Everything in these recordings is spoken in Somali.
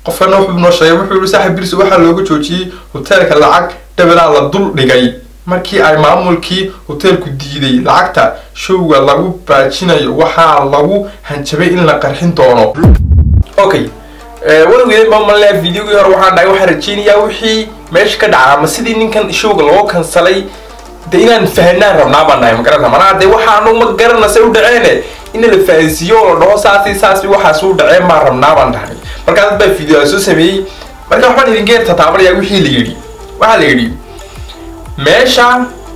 qofkana wuxuu noo sheegay wuxuu yihi saaxib birsi waxaa looga joojiyey hoteelka lacag dhabelaa la dul dhigay markii ay maamulkii hoteelku diiday lacagta showga lagu baajinayo waxaa lagu hanjabay in la qarxin doono okay weligeed ma malnaa videogii hore waxaan dhahay waxaan rajeynayaa wixii meesha ka dhaca ama sidii ninkan showga loo kansalay de inaan fahanaan rabnaa baan dhahay magarata manaa de waxaanu ma garana say u dhaceene in la fahansiiyo oo la dhaho saasi saasi waxaas u dhaceen baan rabnaa baan dhahay markaa dad baa video soo sameeyey marka waxbaan idinka tataabanayaa wixii la yidhi waxaa la yidhi meesha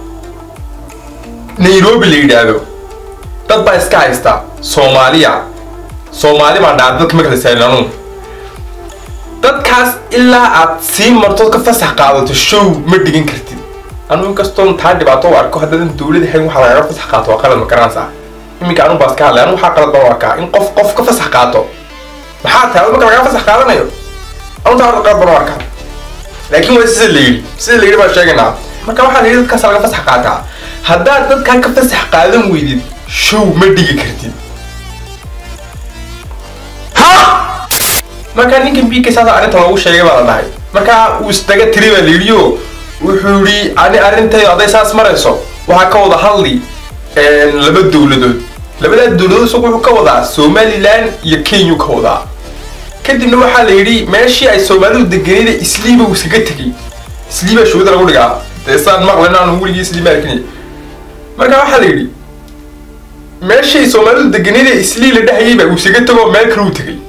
nairobi la yidhaahdo dad baa iska haysta soomaaliya soomaali baan dhaha dadka ma kala sahlanu dadkaas ilaa aad sii marto ka fasax qaadato show ma dhigan kartid anu inkastoon taa dhibaato u arko haddaadan dawlad ahayn waxaa lagaga fasax qaato waa qalad ma garanaysaa iminka anu baas ka hadlay anu waxaa qalad baan u arkaa in qof qof ka fasax qaato maxaa tahay marka lagaga fasax qaadanayo anu taa qalad baan u arkaa laakiin waa sida la yidhi sida la yidhi baan sheegaynaa marka waxaa la yidhi dadkaas laga fasax qaataa haddaad dadkaa ka fasax qaadan weydid show ma dhigi kartid markaa ninkan bk saasa arrinta loogu sheegay baa la dhahay markaa uu isdaga tiri baa la yidhi o wuxuu yidhi ani arrintayda hadday saas marayso waxaa ka wada hadli laba dowladood labadaa dowladood isagu wuxuu ka wadaa somalilan iyo kenya ka wadaa kadibna waxaa la yidhi meeshii ay soomaalidu deganayda isliiba uu iskaga tegay isliibaa showda lagu dhigaa dee saan maqlen aanu weligii isliiba arkin marka waxaa la yidhi meeshii ay soomaalidu deganayda islii la dhahayayba uu iskaga tego meel kale uu tegay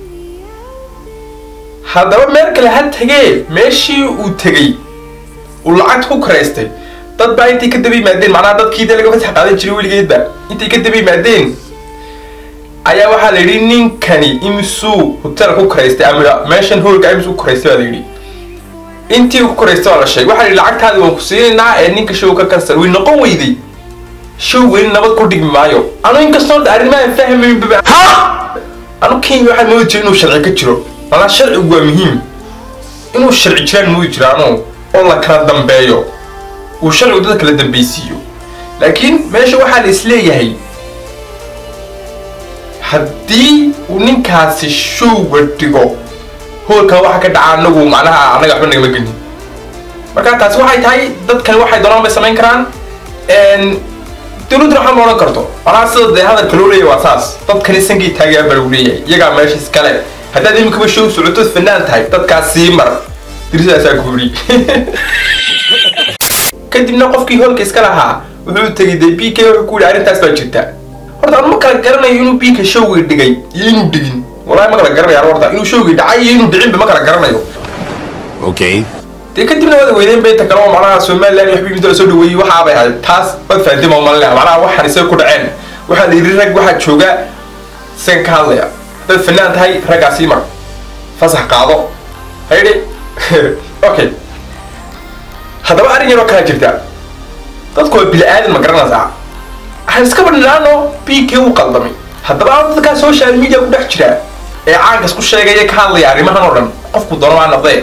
haddaba meel kale ha tegee meeshii uu tegey uu lacagta ku karaystay dad baa intay ka daba yimaadeen macnaha dadkii dee laga fasax qaadan jiray weligeedba intay ka daba yimaadeen ayaa waxaa la yidhi ninkani imisuu hotel ku karaystay ama meeshan hoolka imisuu ku karaystay baa la yidhi intii ku karaystay waa la sheegay waxaa la yidhi lacagtaadi waan ku siinaynaa ee ninka show ka kansal way noqon weyday show weli nabad ku dhigmi maayo anu inkastoo arrimahan fahmaynba anu kenya waxaan moodi jiray inuu sharci ka jiro malaa sharcigu waa muhiim inuu sharci jiraan moodi jiraano oo la kala dambeeyo uu sharcigu dad kala dambeysiiyo laakiin meesha waxaa la isleeyahay haddii uu ninkaasi showga dhigo hoolka waxa ka dhaca anagu macnaha annaga waxba nagama gelin marka taasi waxay tahay dadkani waxay doonaan bay samayn karaan dowladduna waxaa ma odhan karto macnaha sida dee hadalka loo leeyahy waa saas dadkani sankii taagaa baa lagu leeyahay iyagaa meesha iskale haddaad iminkaba show socotood fanaan tahay dadkaas sii mar dirisaasaa guuri kadibna qofkii hoolka iska lahaa wuxuu tegay dee b k wuxuu ku yidhi arrintaas baa jirta horta anu ma kala garanayo inuu b k showgii dhigay iyo inuu dhigin wallahi ma kala garanayo horta inuu showgii dhacay iyo inuu dhicinba ma kala garanayo Okay. dee kadibna wada weydeen bay takalo macnaha somaliland iyo waxbii midda la soo dhaweeyey waxaa bay ahayd taas wad fahanteen ma malinaya macnaha waxaan isaga ku dhaceen waxaa la yidhi rag waxaa jooga isaga ka hadlaya dad fanaan tahay raggaa sii mar fasax qaado haydi okay haddaba arrin yaroo kala jirta dadku waa bili aadan ma garanaysaa waxaan iska badhinaano b k uu qaldamay haddaba aan dadkaa social media ku dhex jira ee caankas ku sheegaya ka hadlaya arrimahan oo dhan qofku doono maa noqdee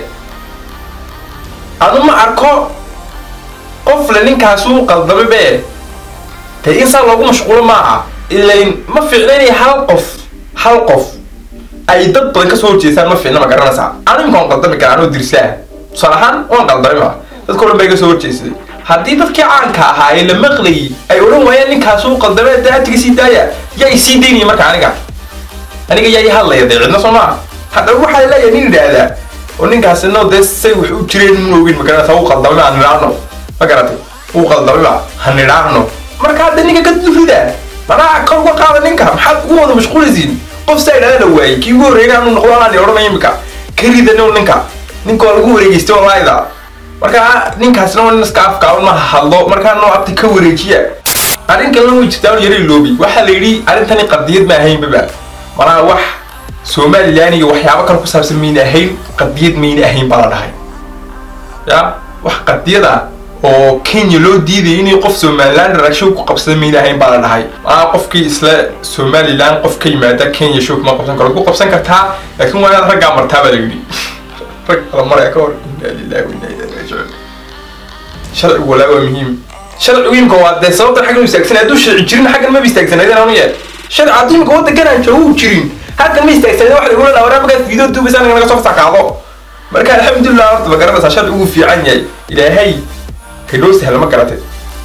adu ma arko qofle ninkaasuu qaldamay bee dee in saa loogu mashquulo maaha ilayn ma fiicna inay hal qof hal qof ay dad badan kasoo horjeestaan ma fiicna ma garanaysaa anu imika waan qaldami karaa anoo dirsaa tusaale ahaan waan qaldamay ma dadka o dhan bay kasoo horjeesaday haddii dadkii caanka ahaa ee la maqlayay ay odhan waayeen ninkaasuu qaldamay dee hatiga sii daaya yaa i sii daynaya marka aniga aniga yaa i hadlaya dee cidna soo maa haddaba waxaa leeyahay nin idhaahdaa oo ninkaasino dee say wax u jireen in ogin magaranaysa uu qaldamay ha nidhaahno ma garatay uu qaldamay ba ha nidhaahno marka hadda ninka ka durida manaa kor uga qaada ninka maxaad ugu wada mashquulaysiin qof saa idhaahda la waayey kii ugu horreeyay aanu noqdo anaan odhanay imika ka ridano ninka ninka waa lagu wareegeystay wallaahida marka ninkaasna waa nin iska afkaaban ma hadlo markaa noo abti ka wareejiya arrin kalena way jirtaa un yara iloobi waxaa la yidhi arrintani qadiyad ma ahaynbaba manaa wax somalilan iyo waxyaabo kale ku saabsan mayna ahayn qadiyad mayna ahayn baa la dhahay ya wax qadiyada oo kenya loo diidayay inay qof somaliland ragshow ku qabsada mayna ahayn baa la dhahay maa qofkii isla somaliland qof ka yimaada kenya show kuma qabsan karo ku qabsan kartaa laakiin waa inaad raggaa martaa baa la yidhi rag kala maraya ka hor inaa lillahi wa inaa ilaihi raajicuun sharcigu walaa waa muhiim sharcigu imika waa dee sababtan xaggan u istaagsanay hadduu sharci jirin xaggan maba istaagsanaydan anu yee sharci hadduu imika waddankan aan joogo u jirin halkan ma istaagsaneen waxa lagu leedahay waraa markaad video duubaysa anaga naga soo fasakaado marka alxamdulilah horta ma garanaysaa sharci ugu fiican yahay ilaahay kaynoo sahla ma garatay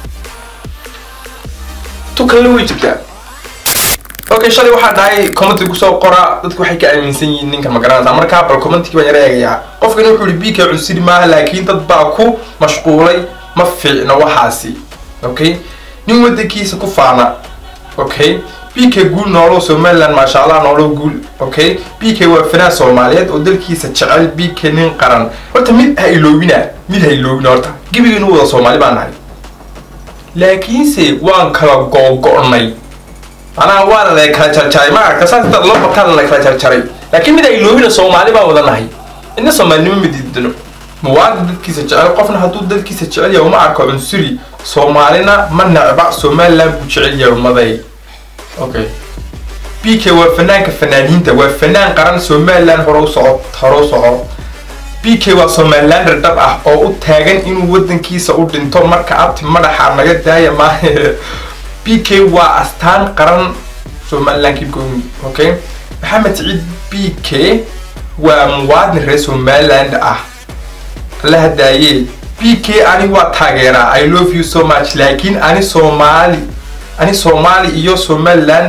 tu kalena way jirtaa okay shalay waxaa dhahay commenti kusoo qora dadku waxay ka aaminsan yihiin ninkan ma garanaysaa markaa bal commentikii baan yara eegayaa qofkan wuxuu yihi bk cunsiri maaha laakiin dad baa ku mashquulay ma fiicno waxaasi okay nin wadankiisa ku faana okay bk guul noolo somaliland maasha allah noolo guul okay bk waa fanaan soomaaliyeed oo dalkiisa jecel bk nin qaran horta mid ha iloobina mid ha iloobina horta gebigeenu wada soomaali baan nahay laakiinse waan kala googo'nay anaa waana la kala jarjaray ma aragta saas dad loo bataan la kala jarjaray laakiin mid ay loobina soomaali baa wada nahay inna soomaalinimo ma diidano muwaadin dadkiisa jecel qofna hadduu dadkiisa jecel yahay uma arko cunsuri soomaalina ma necba somaliland buu jecel yahay umaday okay b k waa fanaanka fanaaniinta waa fanaan qaran somaliland hore u soco hore u soco b k waa somalilander dhab ah oo u taagan inuu wadankiisa u dhinto marka abti madaxa naga daaya maahe b k waa astaan qaran somaliland keep going okay maxamed siciid b k waa muwaadin reer somaliland ah la hadaaye b k ani waa taageeraa i love you so much laakiin ani soomaali ani soomaali iyo somaliland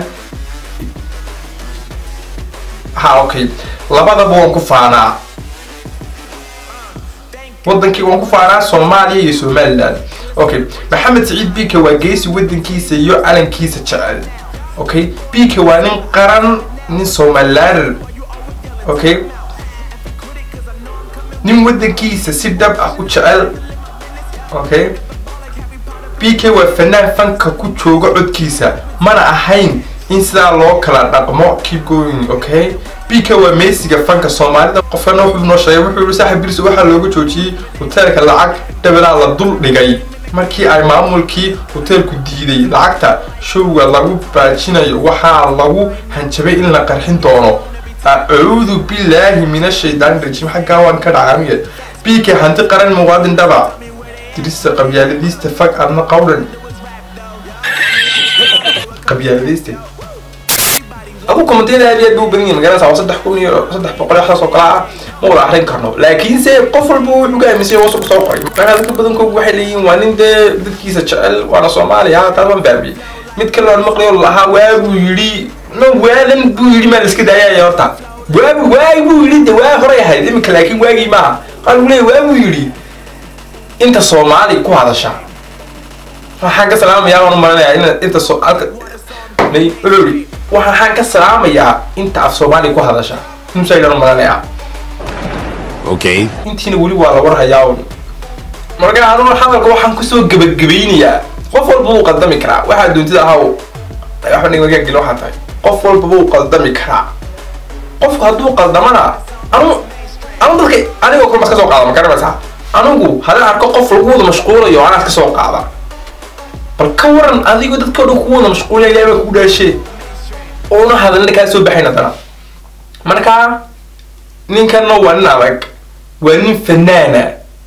ha okay labadaba waan ku faanaa wadankii waan ku faanaa soomaaliya iyo somaliland okay maxamed siciid b k waa geesi wadankiisa iyo calankiisa jecel okay b k waa nin qaran nin somalilander okay nin wadankiisa si dhab ah u jecel okay b k waa fanaan fanka ku jooga codkiisa mana ahayn in sidaa loo kala dhaqmo keep going okay b k waa meesiga fanka soomaalida qofkana wuxuu noo sheegay wuxuu yihi saaxib bilis waxaa looga joojiyey hoteelka lacag dhabalaa la dul dhigay markii ay maamulkii hoteelku diiday lacagta showga lagu baajinayo waxaa lagu hanjabay in la qarxin doono acuudu billaahi min ashaydaani rajiim xaggaa waan ka dhacamiya b k hanti qaran muwaadin dhaba dirista qabyaaladiista fag adna qawdhan qabyaaladiista adu komanteeda aad iyo aad buu badan yahay magaranaysa waa saddex kun iyo saddex boqol waxdaas oo kale ah ma wada akrin karno laakiinse qof walba wuxuu ka aaminsan yahay wasu soo qoray markaa dadka badankoogu waxay leeyihiin waa nin dee dadkiisa jecel waana soomaaliya taas waan fahmiyey mid kale aan maqlayo lahaa waabuu yidhi no waadan buu yidhi maa la iska daayaya horta waabu waagi buu yidhi de waa horay ahayd iminka laakiin waagii maaha qaar buu leeyahy waabuu yidhi inta soomaali ku hadasha waxaan ka salaamayaa waan u malinayaa in inta so alka may wuxuu yidhi waxaan ka salaamayaa inta af soomaali ku hadasha inusaydan u malinayaa Okay. intiina weli waa la warhayaa un marka anuu hadalka waxaan kusoo gebagabaynayaa qof walba wuu qaldami karaa waxaa doontida ahaw waxba nigmagaa geli waxaa tahay qof walba wuu qaldami karaa qofku hadduu qaldamana anu anu dadka anigoo kale mas ka soo qaada ma garanaysaa anigu haddaan arko qof lagu wada mashquulayo anaad ka soo qaada bal ka waran adigoo dadka o dhan kugu wada mashquulaya ilahay baa kugu dhaashee oona hadalna kaa soo baxayn haddana marka ninkanna waa nin adag waa nin fanaana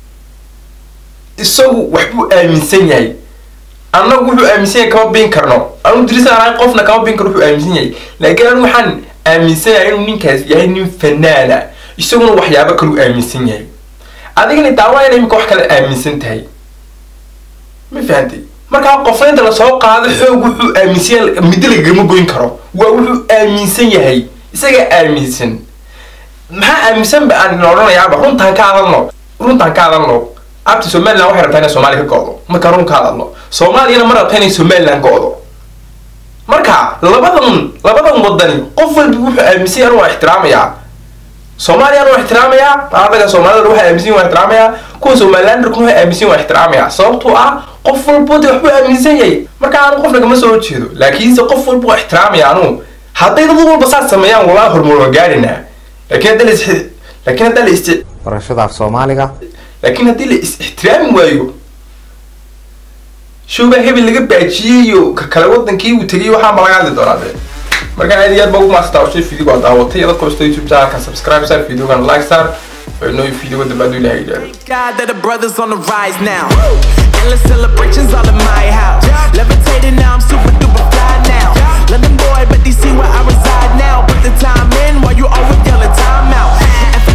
isagu waxbuu aaminsan yahay annagu wuxuu aaminsan yahay kama bin karno anu dirisa anahay qofna kama bin karo wuxuu aaminsan yahay laakiin anu waxaan aaminsan yahay inuu ninkaas yahay nin fanaana isaguna waxyaabo kaluu aaminsan yahay adigana daawayana imika wax kale aaminsan tahay ma fahantay markaa qofna inta lasoo qaado xoog wuxuu aaminsan yahay middo lagama goyn karo waa wuxuu aaminsan yahay isagaa aaminsan maxaa aaminsan ba aan odhanayaaba runtaan ka hadalno runtaan ka hadalno abti somaliland waxay rabtaa inay soomaaliya ka go'do marka run ka hadalno soomaaliyana ma rabta inay somaliland go'do marka labadan labadan wadani qof walba wuxuu aaminsan yahay waa ixtiraamayaa soomaaliya waa ixtiraamayaa adaga soomaalida waxay aaminsan waa ixtiraamayaa kuwa somalilanderkuna waxay aaminsan waa ixtiraamayaa sababtoo ah qof walba de waxbuu aaminsan yahay marka aanu qofna kama soo horjeedo laakiinse qof walba waa ixtiraamaya anu hadday dad walba saas sameeyaan walaa horumar waa gaadhinaa laakiin hadda la is laakiin hadda la is barashada af soomaaliga laakiin haddii la is ixtiraami waayo showbaa hebel laga baajiyey iyo ka kale wadankii uu tegay waxaa ma laga hadli doonaa dee marka aad iyo aad baa ugu maastaa ushay video waa daawatay dad kasta youtube channelka subscribe sar videogan like sar oo inoo video dambe hadduu ilahay yidhaahdo God that the brothers on the rise now. Endless celebrations all in my house. Levitating now, I'm super duper fly now. London boy, but they see where I reside now. put the time in while you always yelling time out. And